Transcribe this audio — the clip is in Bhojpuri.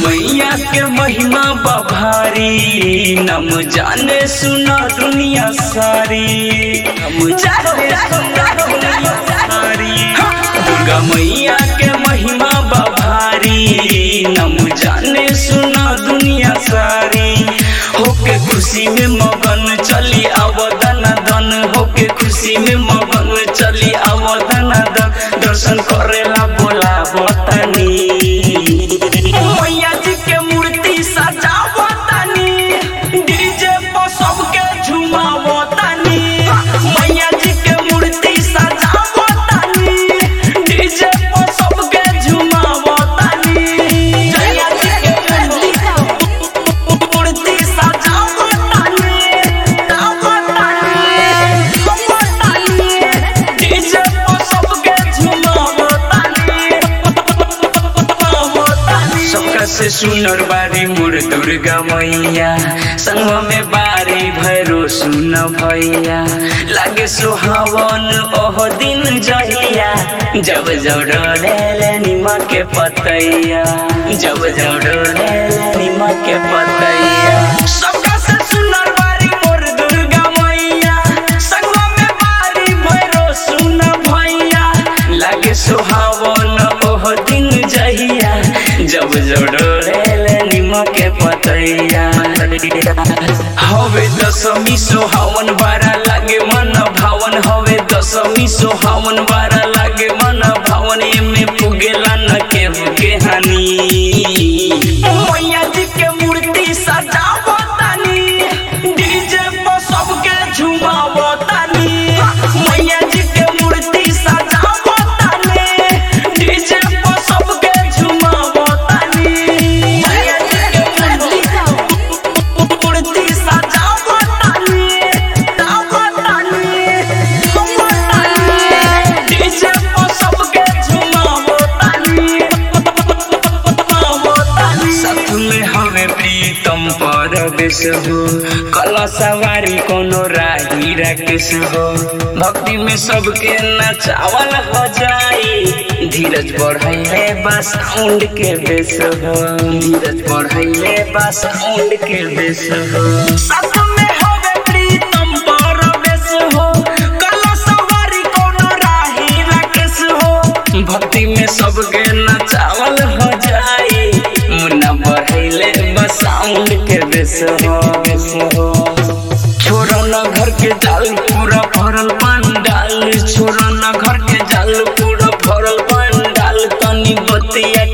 मैया के महिमा बभारी नम जाने सुना दुनिया सारी नम जाने सुना दुनिया सारी दुर्गा मैया के महिमा बभारी नम जाने सुना दुनिया सारी होके खुशी में मगन चली अवदन दन होके खुशी में मगन चली अवदन दन दर्शन करेला बोला बतानी मैया जी के मूर्ति सजावतानी डीजे पर सबके झुमावतानी मैया जी के मूर्ति सजावतानी डीजे पर सबके झुमावतानी मैया जी के मूर्ति सजावतानी गावतानी डीजे पर सबके झुमावतानी सबका से सुनर बारी मोर दुर्गा मैया संग में बारी भैरो सुन भैया लागे सुहावन ओह दिन जहिया जब जब डोले निमक के पतैया जब जब डोले निमक के पतैया सबका से सुनर बारी मोर दुर्गा मैया संग में बारी भैरो सुन भैया लागे सुहावन ओह दिन जहिया जब जब डोले निमक के पतैया हवे दशमी सोहावन बारा लागे मन भावन हवे दशमी सोहावन बारा लागे मन भावन एमे पुगेला न केहू के हानि मैया जी के मूर्ति सजावतानी डीजे पर सबके झुमावतानी मैया जी के मूर्ति सजावतानी डीजे पर सबके झुमावतानी मैया जी के मूर्ति सजावतानी गावतानी गावतानी डीजे पर सबके झुमावतानी साथ में हमें प्रीतम परवेश हो कला सवारी कोनो राही राकेश हो भक्ति में सबके नचावल हो जाई धीरज बढ़ाइले बस साउंड के बेस हो धीरज बढ़ाइले बस साउंड के बेस हो साथ में हमें प्रीतम परवेश हो कला सवारी कोनो राही राकेश हो भक्ति में सबके नचावल हो जाई मुन्ना बढ़ैले बस साउंड के बेस हो बेस हो छोड़ो न घर के जाल पूरा भरल पंडाल छोड़ो न घर के जाल पूरा भरल पंडाल तनी बतिया